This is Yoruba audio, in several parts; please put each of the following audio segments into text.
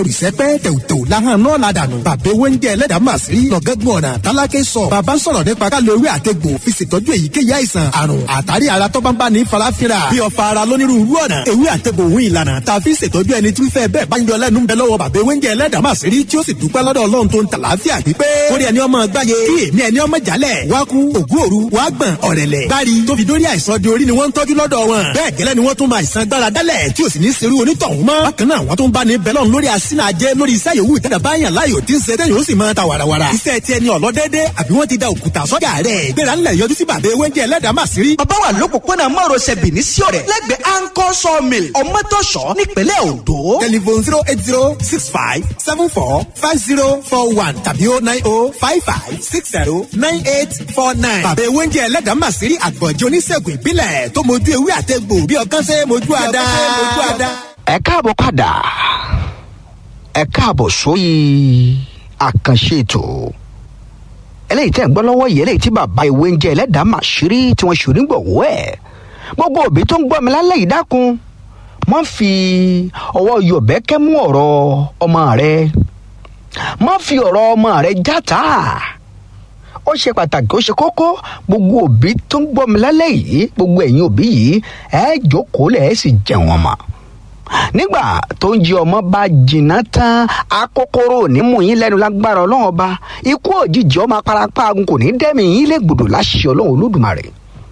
olùsẹ́pẹ́ tẹ̀wùtẹ̀wù lahàn náà la dànù. bàbá ewé ń jẹ ẹlẹ́dàá mà sí. lọ́gẹ́gbọ̀n ọ̀nà tálákẹ́ sọ. bàbá sọ̀rọ̀ nípa ká lo ewé àtegbò fi ṣètọ́jú èyíkéyìí àìsàn àrùn àtàrí ara tó bá ń bá ní farafinra. bí ọ̀fà ara lónírúurú ọ̀nà ewé àtegbò òun ìlànà tá a fi ṣètọ́jú ẹni tí fẹ́ bẹ́ẹ̀ bá ń yọ lẹ́nu ń bẹ lọ́wọ́ bàbá ewé ń jẹ ẹlẹ́dàá mà sí rí tí ó sì dúpẹ́ lọ́dọ̀ ọlọ́run tó ń tà láàfíà pípé. orí ẹni ọmọ gbáyé kí èmi ẹni ọmọ jálẹ̀ wá kú ògú òru wá gbọ̀n ọ̀rẹ̀lẹ̀. bári tó fi dórí àìsàn di orí ni wọ́n ń tọ́jú lọ́dọ̀ wọn. bẹ́ẹ̀ gẹ́lẹ́ ni wọ́n tún máa ìsan gbára dálẹ̀ tí ò sì ní serú onítọ̀hún mọ́. bákan náà wọ́n tún bá ní bẹ́lọ̀ lórí asínà ajẹ́ lórí iṣẹ́ yòówù ìtẹ́lẹ̀ báyàn láyò tí ń ṣe tẹ́yìn ó sì máa ta wàràwàrà. iṣẹ́ tiẹ̀ ni ọ̀lọ́dẹ́dẹ́ àbí wọ́n ti da òkúta sọ́jà rẹ̀. gbéra ńlẹ̀ yọjú sí bàbá ewé ń jẹ́ ẹlẹ́dàá mà sírí. bàbá wà lópòpónà márosẹ̀ bìíní sí ọ̀rẹ́ lẹ́gbẹ̀ẹ́ anchor sawmill ọmọtọ́ṣọ́ nípínlẹ̀ ondo. telephone zero eight zero six five seven four five zero four one tàbí oh nine oh five five six zero nine eight four nine. bàbá ewé ń jẹ́ ẹlẹ́dàá mà sírí àgbọ̀njẹ́ oníṣègùn ìbílẹ̀ tó mojú ewé àtẹ̀gbò bí ọkàn ṣe mojú àdá. ẹ káàbọ̀ padà ẹ káàbọ̀ sóyè àkànṣe ètò eléyìí tẹ́ ń gbọ́ lọ́wọ́ yìí eléyìí tí bàbá ìwé ń jẹ́ ẹlẹ́dàá màṣírí tí wọ́n ṣòrí ń gbọ̀wọ́ ẹ̀ gbogbo òbí tó ń gbọ́ mi lálẹ́ yìí dákun má fi ọwọ́ yọ̀bẹ́kẹ́ mú ọ̀rọ̀ ọmọ rẹ má fi ọ̀rọ̀ ọmọ rẹ játa ó ṣe pàtàkì ó ṣe kókó gbogbo òbí tó ń gbọ́ mi lálẹ́ yìí gbogbo ẹ̀yin òbí yìí ẹ jókòó lẹ̀ ẹ sì jẹun ọmọ nígbà tó ń jí ọmọ bá jìnnà tán akókóró nímú yín lẹ́nu lágbára ọlọ́run ọba ikú òjijì ọmọ aparapa agun kò ní dẹ́mi yín lè gbòdò láṣẹ ọlọ́run olódùmarè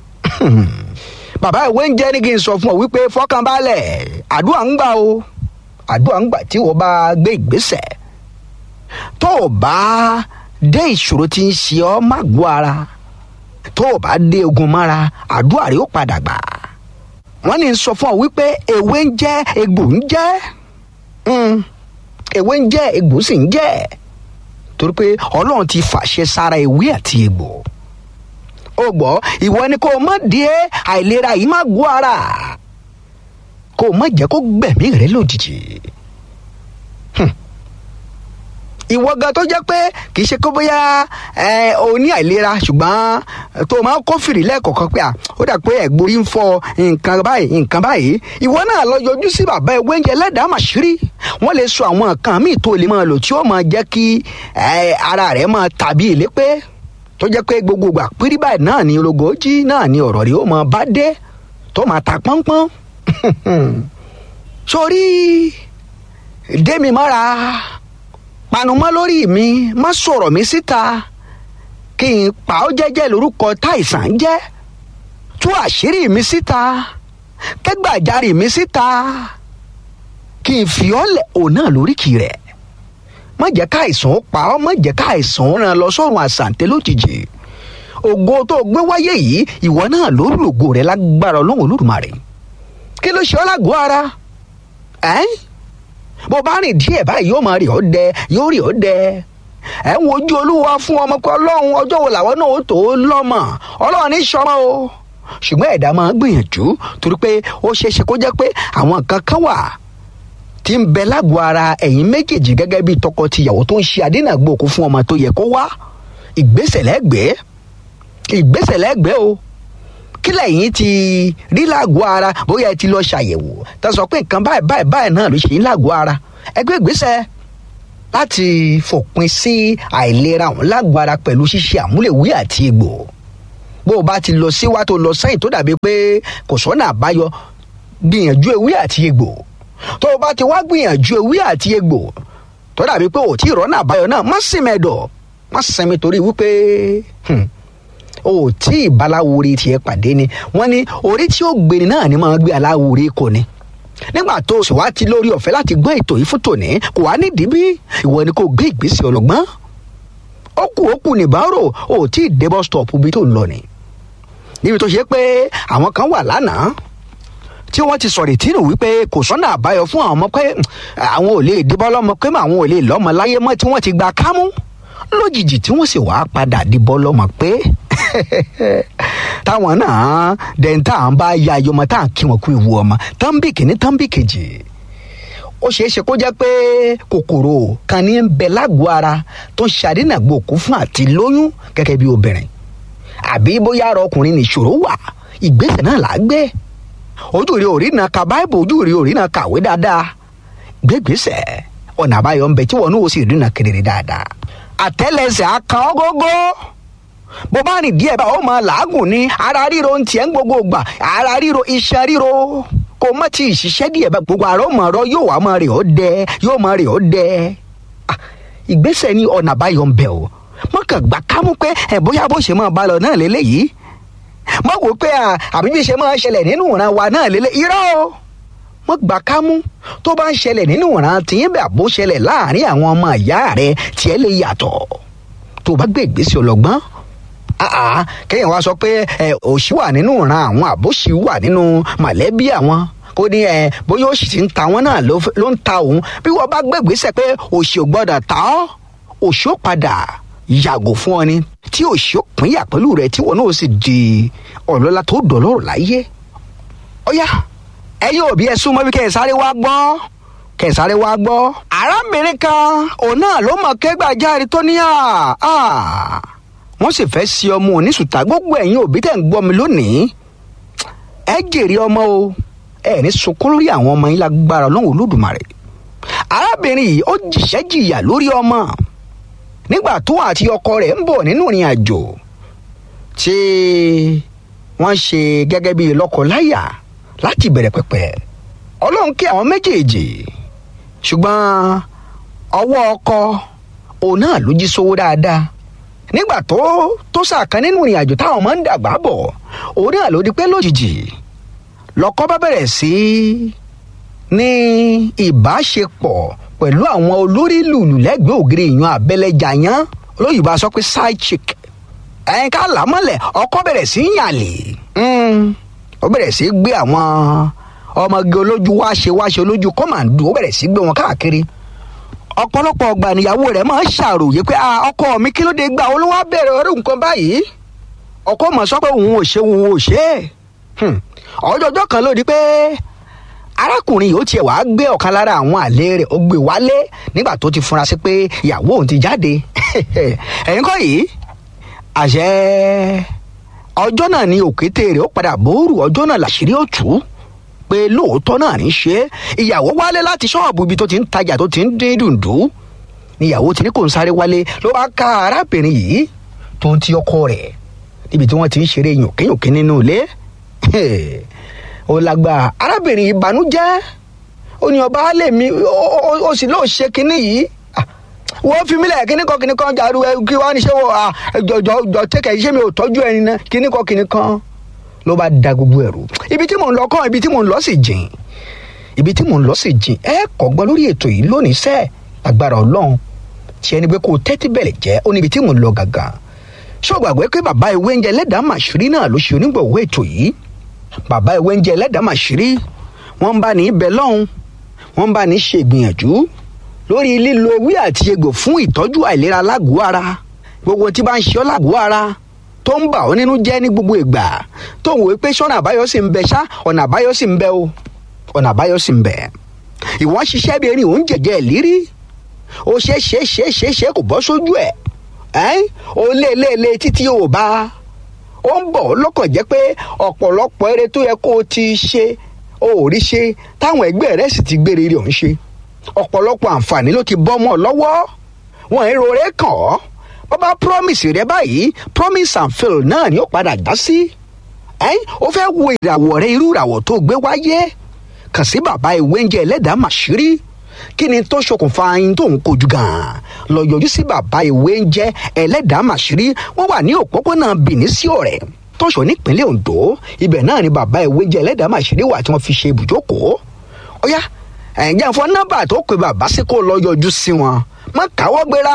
bàbá ìwé ń jẹ́ ní kí n sọ fún ọ wípé fọkànbalẹ̀ àdúrà ń gbà o àdúrà ń gbà tí wọ́n bá gbé ìgbésẹ̀ tó o bá dé ìṣòro tí ń ṣe ọ́ má gbó ara tó o bá dé ogun mára àdúrà rẹ ó padà gbà wọ́n ní sọ fún ọ wípé ewé ń jẹ́ egbò ń jẹ́ ewé ń jẹ́ egbò sì ń jẹ́ torí pé ọlọ́run ti fàṣẹ sára ewé àti egbò ó gbọ́ ìwọ ni kò mọ̀ díẹ̀ àìlera yìí má gbó ara kò mọ̀ jẹ́ kó gbẹ̀mí rẹ lójijì ìwọ gan tó jẹ́ pé kì í ṣe kó bóyá ẹ o ní àìlera ṣùgbọ́n tó o máa ń kófìrí lẹ́ẹ̀kọ̀ọ̀kan pé à ó dà pé ẹ̀gbórí ń fọ nǹkan báyìí nǹkan báyìí ìwọ náà lọ yọjú sí bàbá ewé oúnjẹ lẹ́dàá màṣírí wọ́n lè sọ àwọn nǹkan míì tó lè máa lò tí ó máa jẹ́ kí ara rẹ̀ máa tàbí ìlépé tó jẹ́ pé gbogbo ìgbà pírí báyìí náà ni ológójì náà ni ọ̀rọ̀ rẹ̀ ó máa bá dé tó máa ta pọ́npọ́n sórí démi mọ́ra panumọ́ lórí mi má sọ̀rọ̀ mi síta kí n pa ọ́ jẹ́jẹ́ lórúkọ táìsàn jẹ́ tú àṣírí mi síta kẹ́gbàjarì mi síta kí n fi ọ́ lẹ̀ òun náà lóríkì rẹ̀ má jẹ́ káìsàn ó pa ọ́ má jẹ́ káìsàn ó ràn lọ sọ́run àṣàǹtẹ̀ lójijì ògo tó gbé wáyé yìí ìwọ náà ló lògo rẹ̀ lágbára ọlọ́run olódùmarè kí ló ṣe ọ́ lágọ̀ọ́ ara ẹ́ eh? bó bá rìn díẹ̀ báyìí yóò máa rí ọ́ dẹ yóò rí ọ́ dẹ ẹ̀ ń wojú olúwa fún ọmọ pé ọlọ́run ọjọ́ wo làwọn náà ó tó lọ́mọ ọlọ́run ní sọmọ o ṣùgbọ́n ẹ̀dá máa gbìyànjú torí pé ó ṣeé ṣe kó jẹ́ pé àwọn nǹkan kan wà tí ń bẹ lágọ̀ọ́ ara ẹ̀yin méjèèjì gẹ́gẹ́ bí tọkọ-tìyàwó tó ń ṣe àdínàgbòkú fún ọmọ tó yẹ kó wá ìgbésẹ̀ lẹ́gbẹ̀ẹ́ ìgbésẹ̀ lẹ́gbẹ̀ẹ́ o kí lẹ́yìn ti rí lágọ̀ọ́ ara bóyá ẹ ti lọ ṣàyẹ̀wò tá a sọ pé nǹkan báyìí báyìí báyìí náà ló ṣe ń lágọ̀ọ́ ara ẹgbẹ́ ìgbésẹ̀ láti fòpin sí àìlera ọ̀hún lágọ̀ọ́ ara pẹ̀lú ṣíṣe àmúlẹ̀wé àti egbò bó o bá ti lọ síwá tó lọ sẹ́yìn tó dàbí pé kò sọ́nà àbáyọ gbìyànjú ewé àti egbò tó o bá ti wá gbìyànjú ewé àti egbò tó dàbí pé ò tí ì rọ́nà àbáyọ náà má sinmi ẹ̀dọ̀ má sinmi torí wípé o ò tí ì baláwore tiẹ̀ pàdé ni wọ́n ní orí tí ó gbéni náà ni máa gbé aláwore kò ní nígbà tó o sì wá ti lórí ọ̀fẹ́ láti gbọ́ ètò yìí fún tòní kò wá nídìí bí ìwọ ni kò gbé ìgbésẹ̀ ọlọ́gbọ́n ó kù ó kù nìbárò o ò tí ì dé bus stop bí tó ń lọ ni níbi tó ṣe pé àwọn kan wà lánàá tí wọ́n ti sọ̀rọ̀ ìtìrù wípé kò sọ́nà àbáyọ fún àwọn ọmọ pé àwọn ò lè dìbọ́ lọ́mọ pé àwọn ò lè lọ́mọ láyé mọ́ tí wọ́n ti gba kámú lójijì tí wọ́n sì wàá padà dìbọ́ lọ́mọ pé táwọn náà dẹ̀ntà ń bá ya ayọmọ tá à ń kí wọn kú ewu ọmọ tánbì kìíní tánbì kejì ó ṣeé ṣe kó jẹ́ pé kòkòrò kan ní ń bẹ lágọ̀ọ́ ara tó ń ṣàdínàgbòkú fún àti lóyún gẹ́gẹ́ bí obìnrin àbí bóyá ara ọkùnrin nìṣòro wà ìgbésẹ̀ náà là á gbé ojú rí orí náà ka báìbù ojú rí orí náà kàwé dáadáa gbégbèsè ọ̀nà àbáyọ ń bẹ tí wọn náà sì rí nà kedere dáadáa àtẹ́lẹsẹ̀ akan ọgógó bó bá rìn díẹ̀ bá ó máa làágùn ní ara ríro ń tiẹ̀ ń gbogbo gbà ara ríro iṣan ríro kò má ti ṣiṣẹ́ díẹ̀ bá gbogbo àrọ́ mọ̀ ọ̀rọ̀ yóò wá máa rè ó dẹ yóò máa rè ó dẹ ìgbésẹ̀ ní ọ̀nà àbáyọ ń bẹ o mọ̀ kàn gbà kámú pé ẹ̀ bóyá bó ṣe máa bá lọ náà lélẹ́yìí mọ̀ wò pé àbí bí ṣe máa ṣẹlẹ̀ nínú ìran wa náà lélẹ́ irọ́ o mọ̀ gbà kámú tó bá ń ṣẹlẹ̀ nínú ìran tìyín bẹ́ẹ̀ bó ṣẹlẹ̀ láàrin àwọn ọmọ ìyá rẹ tiẹ̀ lè yàtọ̀ tó bá gbé ìgbésẹ̀ ọlọ́gbọ́n àà kéèyàn wá sọ pé ẹ òṣì wà nínú ìran àwọn àbóṣì wà nínú mọ̀lẹ́bí àwọn kó ní ẹ bóyá òṣì ti ń ta wọn náà ló ń ta òun bí wọ́n bá gbé ìgbésẹ̀ pé òṣì ò gbọ́dọ̀ ta ọ́ òṣì ó padà yàgò fún ọ ni tí òṣì ó pínyà pẹ̀lú rẹ tí wọn náà sì di ọlọ́lá tó dọ̀lọ́rọ̀ láyé ọ̀yá ẹ̀yin òbí ẹ súnmọ́ bí kẹsàrẹ́ wá gbọ́ kẹsàrẹ́ wá gbọ́ arábìnrin kan òun náà ló mọ̀ kẹ́gbàjáre tó ní à wọ́n sì fẹ́ sí ọmọ oníṣùtà gbogbo ẹ̀yin òbí tẹ̀ ń gbọ́ mi lónìí ẹ jèrè ọmọ o ẹ ní sunkún lórí àwọn ọmọ yín lágbára ọlọ́run olódùmarè arábìnrin yìí ó jìṣẹ́ jìyà lórí ọmọ nígbà tó àti ọkọ rẹ̀ ń bọ̀ nínú ìrìn àjò tí wọ́n ṣe gẹ́gẹ́ bíi lọ́kọ-láyà láti bẹ̀rẹ̀ pẹ̀pẹ̀ ọlọ́run kí àwọn méjèèjì ṣùgbọ́n ọwọ́ ọkọ òun náà ló jí sówó dáadáa nígbà tó tó sàkán nínú ìrìn àjò táwọn máa ń dàgbà bọ̀ òun náà ló di pé lójijì lọ́kọ bá bẹ̀rẹ̀ sí ní ìbáṣepọ̀ pẹ̀lú àwọn olórí lùlù lẹ́gbẹ̀ẹ́ ògiri ìyan abẹ́lẹ́jà yán olóyìnbó sọ pé side chick ẹ̀yin ká làmọ́lẹ̀ ọkọ bẹ̀rẹ̀ sí í yàlè ó bẹ̀rẹ̀ sí í gbé àwọn ọmọge olójú wáṣe wáṣe olójú kọ́màndù ó bẹ̀rẹ̀ sí í gbé wọn káàkiri ọ̀pọ̀lọpọ̀ ọgbà níyàwó rẹ̀ máa ń ṣàròyé pé ọkọ mi kí ló dé gbà olówó bẹ̀rẹ̀ orí nǹkan báyìí ọkọ mọ̀ sọ pé òun ò ṣe òun ò ṣe ọjọ́jọ́ kan ló di pé arákùnrin yìí ó tiẹ̀ wàá gbé ọ̀kan lára àwọn àlè rẹ̀ ó gbé wálé nígbà tó ti fura sí pé ìyàwó òun ti jáde ẹ̀yin kọ́ yìí àṣẹ ọjọ́ náà ni òkété rẹ̀ ó padà bóòrù ọjọ́ náà làṣírí ó tú pé lóòótọ́ náà ní ṣe ìyàwó wálé láti ṣọ́ọ̀bù ibi tó ti ń tajà tó ti ń dín dùndú níyàwó tí ní kò ń sáré wálé ló bá ká arábìnrin yìí tó ń ti ọkọ rẹ̀ níbi tí wọ́n ti ń ṣeré yòkéyòké nínú ilé ó lágbára arábìnrin yìí banújẹ́ ó ní ọba lè mi ó sì lóò ṣe kinní yìí wọ́n fi mílẹ̀ kíní kan kíní kan jàdú kí wọ́n á ní ṣé wọ́n jọjọ jọ tẹ́kẹ̀ ṣé mi ò tọ́jú ẹni náà kíní kan kíní kan ló bá da gbogbo ẹ̀rù ibi tí mò ń lọ kàn ibi tí mò ń lọ sì jìn ibi tí mò ń lọ sì jìn ẹ kọ́ gbọ́ lórí ètò yìí lónìí sẹ́ agbára ọlọ́run tí ẹni pé kó tẹ́tí bẹ̀rẹ̀ jẹ́ ó níbi tí mò ń lọ gàgà ṣé o gbàgbé pé bàbá ìwé oúnjẹ ẹlẹ́dàá màṣírí náà ló ṣe onígbọ̀wọ́ ètò yìí bàbá ìwé oúnjẹ ẹlẹ́dàá màṣírí wọ́n ń bá ní ibẹ̀ lọ́hùn wọ́n ń bá ní ṣe ìgbìyànjú lórí lílo ewé àti egbò fún ìtọ́jú àìlera lágọ̀ọ́ ara gbogbo tí bá ń ṣe ọ́ lágọ̀ọ́ ara tó ń bà ọ́ nínú jẹ́ ní gbogbo ìgbà tó ń wò pé sọ́nà àbáyọ sì ń bẹ ṣá ọ̀nà àbáyọ sì ń bẹ o ọ̀nà àbáyọ sì ń bẹ. ìwọ́n ṣiṣẹ́ bí erin òun jẹ̀jẹ̀ ìlírí ó ṣe é ṣe é ṣe é ṣe é ṣe kò bọ́ sójú ẹ̀ ẹ́n ó lé lé lé títí ò bá ó ń bọ̀ lọ́kàn jẹ́ pé ọ̀pọ̀lọpọ̀ eré tó yẹ kó o ti ṣe o ò rí ṣe táwọn ẹgbẹ́ rẹ̀ sì ti gbére rí òun ṣe ọ̀pọ̀lọpọ̀ àǹfààní ló ti bọ́ mọ́ ọ lọ́wọ́ wọn èrò rẹ̀ kàn ọ́ bọ́bá promise rẹ báyìí promise and fail náà ni ó padà dá sí ẹ́n ó fẹ́ wo ìràwọ̀ rẹ irú ìràwọ̀ tó gbé wáyé kàn sí bàbá ìwé oúnjẹ ẹlẹ́dàá màṣírí kí ni tó ṣokùnfà ayin tó ń kojú gan-an lọ yọjú sí bàbá ìwé oúnjẹ ẹlẹ́dàá màṣírí wọ́n wà ní òpópónà Benin sí ọ̀rẹ́ tọ́ṣọ̀ nípínlẹ̀ Ondo ibẹ̀ náà ni bàbá ìwé oúnjẹ ẹlẹ́dàá màṣírí wà tí wọ́n fi ṣe ibùjókòó ó yá ẹ̀ǹjẹ́ fún nọ́mbà tó pe bàbá sí kó lọ yọjú sí wọn má káwọ́ gbéra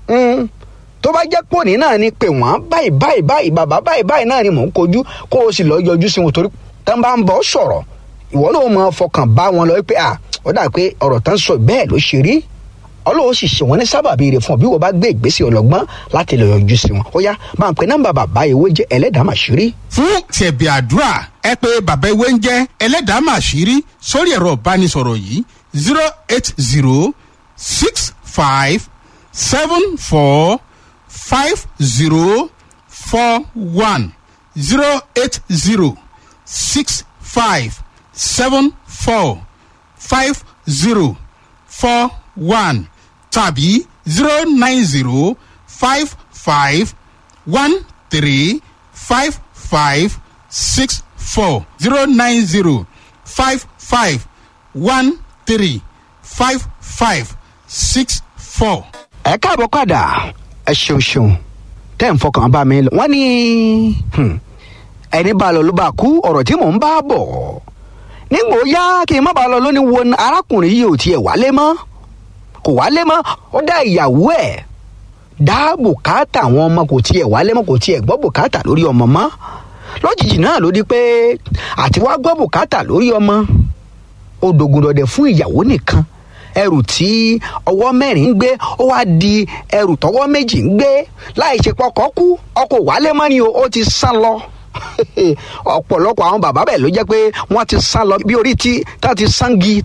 tó bá jẹ́ pòní náà ni pé wọ́n báyìí báyìí báyìí bàbá báyìí báyìí náà ni mò ń kojú kó o sì lọ yọjú sí wọn torí tán bá ń bọ̀ sọ̀rọ̀ ìwọ náà mọ fọkàn bá wọn lọ pé à ó dà pé ọ̀rọ̀ tán sọ bẹ́ẹ̀ ló ṣe rí ọlọ́wọ́ sì ṣe wọ́n ní sábàbí rẹ̀ fún ọ bí wọ́n bá gbé ìgbésẹ̀ ọlọ́gbọ́n láti lọ yọjú sí wọn ó yá máa ń pe nọ́mbà bàbá ìwé jẹ́ ẹlẹ́dàá màṣírí. fún tẹ̀bí àdúrà ẹ pé bàbá ìwé ń jẹ́ ẹlẹ́dàá màṣírí sórí ẹ̀rọ ìbánisọ̀rọ̀ yìí zero eight zero six five seven four five zero four one zero eight zero six five seven four five zero four one tàbí zero nine zero five five one three five five six four zero nine zero five five one three five five six four. ẹ káàbọ̀ padà ẹ ṣeun ṣeun tẹ́ ń fọkàn bá mi lọ. wọ́n ní hmm, ẹni bá lọ ló bá kú ọ̀rọ̀ tí mò ń bá bọ̀ nígbò yá kí n má bàa lọ lónìí wo arákùnrin yìí ò tiẹ̀ wálé mọ́ kò wálé mọ́ ó dá ìyàwó ẹ̀ dá bùkátà àwọn ọmọ kò tiẹ̀ wálé mọ́ kò tiẹ̀ gbọ́ bùkátà lórí ọmọ mọ́ lójijì náà ló di pé àti wá gbọ́ bùkátà lórí ọmọ ó dogun dọdẹ fún ìyàwó nìkan ẹrù tí ọwọ́ mẹ́rin ń gbé ó wá di ẹrù tọwọ́ méjì ń gbé láì ṣe pọkọ kú ọkọ̀ wálé mọ́ ni o ó ti sán lọ ọ̀pọ̀lọpọ̀ àwọn bàbá bẹ́ẹ̀ ló jẹ́ pé wọ́n ti sán lọ bí orí tí tá ti sangi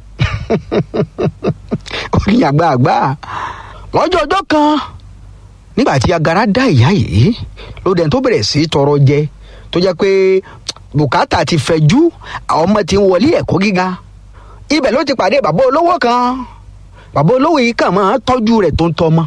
orí àgbààgbà lọ́jọ́ ọjọ́ kan nígbà tí agara dá ìyá yìí ló dẹ̀ tó bẹ̀rẹ̀ sí í tọrọ jẹ tó jẹ́ pé bùkátà ti fẹ̀jú àwọn ọmọ ti ń wọlé ẹ̀kọ́ gíga ibẹ̀ ló ti pàdé bàbá olówó kan bàbá olówó yìí kàn máa tọ́jú rẹ̀ tó ń tọ́mọ.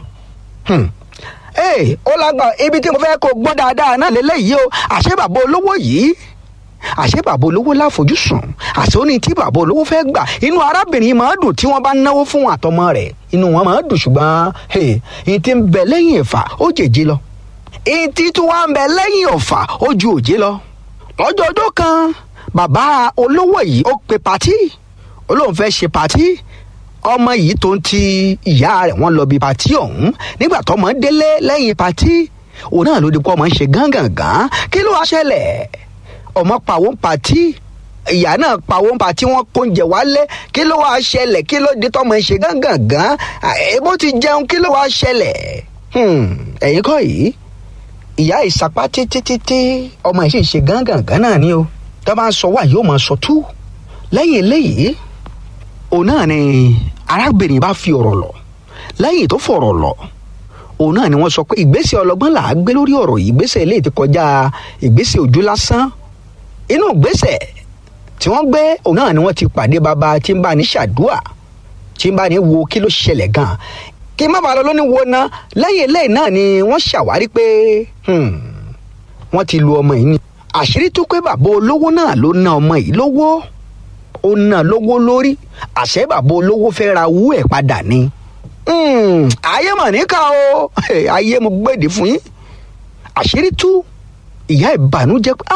ee ó lágbà ibi tí mo fẹ́ kó gbọ́ dáadáa náà lélẹ́yìí o àṣé bàbá olówó yìí àṣé bàbá olówó láfojúsùn àṣé ó ní tí bàbá olówó fẹ́ gbà inú arábìnrin máa dùn tí wọ́n bá náwó fún àtọmọ rẹ̀ inú wọn máa dùn ṣùgbọ́n èyí tí ń bẹ lẹ́yìn ẹ̀fà ó jèjì lọ èyí tí tún wá ń bẹ lẹ́yìn ọ̀fà ó ju òjé lọ lọ́jọ́ ọjọ́ kan bàbá olówó yìí ó pe patí olóhùn fẹ́ ṣe patí ọmọ yìí tó ń ti ìyá rẹ̀ wọ́n lọ bí patí ọ̀hún nígbà tọmọ délé lẹ́yìn patí òun náà ló di pọ́ ọmọ ń ṣe gángangan kí ló wá ṣẹlẹ̀ ọmọ pàwó ń patí ìyá náà pàwó ń patí wọn kó ń jẹ wálé kí ló wá ṣẹlẹ̀ kí ló di tọmọ ń ṣe gángangan èbó ti jẹun kí ló wá ṣẹlẹ̀ ẹ̀yin kọ́ yìí ìyá ìsapá títí títí ọmọ yìí sì ṣe gángangan náà ni o tó bá ń sọ wá yóò máa sọ tú lẹ́yìn eléyìí òun náà ni arábìnrin bá fi ọ̀rọ̀ lọ lẹ́yìn tó fọ̀rọ̀ lọ òun náà ni wọ́n sọ pé ìgbésẹ̀ ọlọ́gbọ́n là á gbé lórí ọ̀rọ̀ yìí ìgbésẹ̀ eléyìí ti kọjá ìgbésẹ̀ ojú lásán inú ìgbésẹ̀ tí wọ́n gbé òun náà ni wọ́n ti pàdé bàbá tí ń bá ní ṣàdúà tí ń bá ní wo kí ló ṣẹlẹ̀ gan kí má bàa lọ lóní wo ná lẹ́yìn eléyìí náà ni wọ́n ṣàwárí pé wọ́n ti lu ọmọ yìí ni àṣírí tó pé bàbá olówó náà ló ná ọmọ yìí lówó ó ná lówó lórí àṣẹ bàbá olówó fẹ́ ra wú ẹ̀ padà ni. ayé mà níkà o ayé mo gbèdé fún yín àṣírí tú ìyá ìbànújẹ́ pé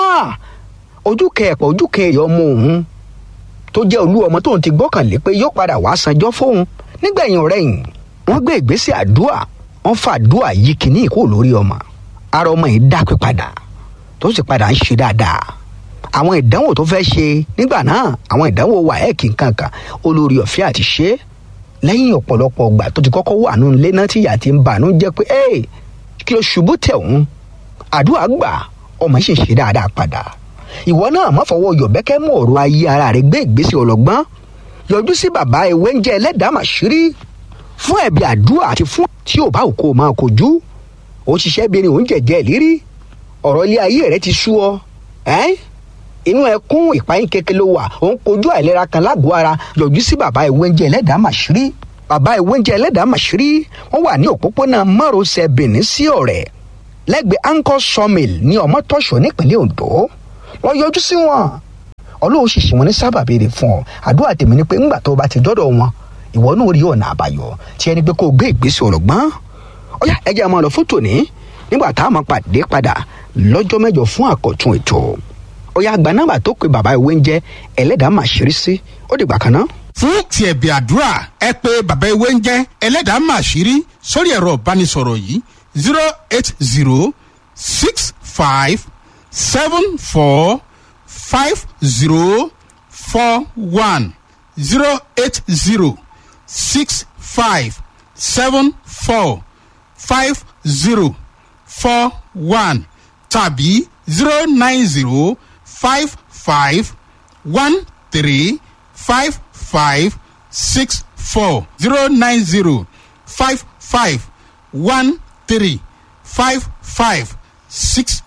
ojú kẹẹ̀pọ̀ ojú kẹẹ̀yọ̀ ọmọ òun tó jẹ́ olú ọmọ tóun ti gbọ́kànlé pé yóò padà wá sanjọ́ fóun nígbẹ̀yìn ọ̀rẹ́yìn wọ́n gbé ìgbésẹ̀ àdúà wọ́n fa àdúà yìí kìíní ìkó lórí ọmọ ara ọmọ yìí dápé padà tó sì padà ń ṣe dáadáa àwọn ìdánwò tó fẹ́ ṣe nígbà náà àwọn ìdánwò wáẹ́ẹ̀kì kankan olórí ọ̀fẹ́ àti ṣe lẹ́yìn ọ̀pọ̀lọpọ̀ ọgbà tó ti kọ́kọ́ wà nù ilé náà tí ìyá ti ń bànú jẹ́ pé ẹ́ kí ló ṣubú tẹ̀ òun àdúrà gbà ọmọ sì ń ṣe dáadáa padà ìwọ náà má fọwọ́ yọ̀bẹ́kẹ́ mú ọ̀rọ̀ ayé ara rẹ̀ gbé ìgbésẹ̀ ọlọ́gbọ́n yọjú sí bàbá ewé ń jẹ́ ẹlẹ́dàá màṣírí fún ẹ̀bí àdúrà àti fún tí ò bá òkò máa kojú ó ṣiṣẹ́ bí ẹni òun jẹ̀jẹ̀ ìlírí ọ̀rọ̀ ilé ayé rẹ̀ ti sú ọ ẹ́ inú ẹkún ìpayín kékeré ló wà òun kojú àìlera kan lágọ̀ọ́ ara yọjú sí bàbá ìwéńjẹ ẹlẹ́dàá màṣírí bàbá ìwéńjẹ ẹlẹ́dàá màṣírí wọ́n wà ní òpópónà márosẹ̀ benin sí ọ̀rẹ́ lẹ́gbẹ̀ẹ́ anchor sawmill ní ọmọtọ́ṣọ́ nípínlẹ̀ ondo lọ yọjú sí wọn ọlọ́run sì ṣì wọn ní sábàbí rẹ̀ fún ọ àdúrà tèmi ni pé ńgbà tó o bá ti dọ́dọ̀ wọn ìwọ náà rí ọ̀nà àbáyọ tí ẹni pé kó o gbé ìgbésẹ̀ ọ̀rọ̀gbọ́n ọ̀yá ẹ jẹ́ àmọ́ lọ fún tòní nígbà tá a máa pàdé padà lọ́jọ́ mẹ́jọ fún àkọ́tún ètò ọ̀yá àgbà nọ́mbà tó pe bàbá ìwé ń jẹ́ ẹlẹ́dàá máa ṣeré sí ó dìgbà kan náà. fún ti ẹ̀bì àdúrà ẹ pé bàbá ewé ń jẹ́ ẹlẹ́dàá máa ṣírí sórí ẹ̀rọ ìbánisọ̀rọ̀ yìí zero eight zero six five seven four five zero four one zero eight zero six five seven four five zero four one tàbí zero nine zero five five one three five five six four zero nine zero five five one three five five six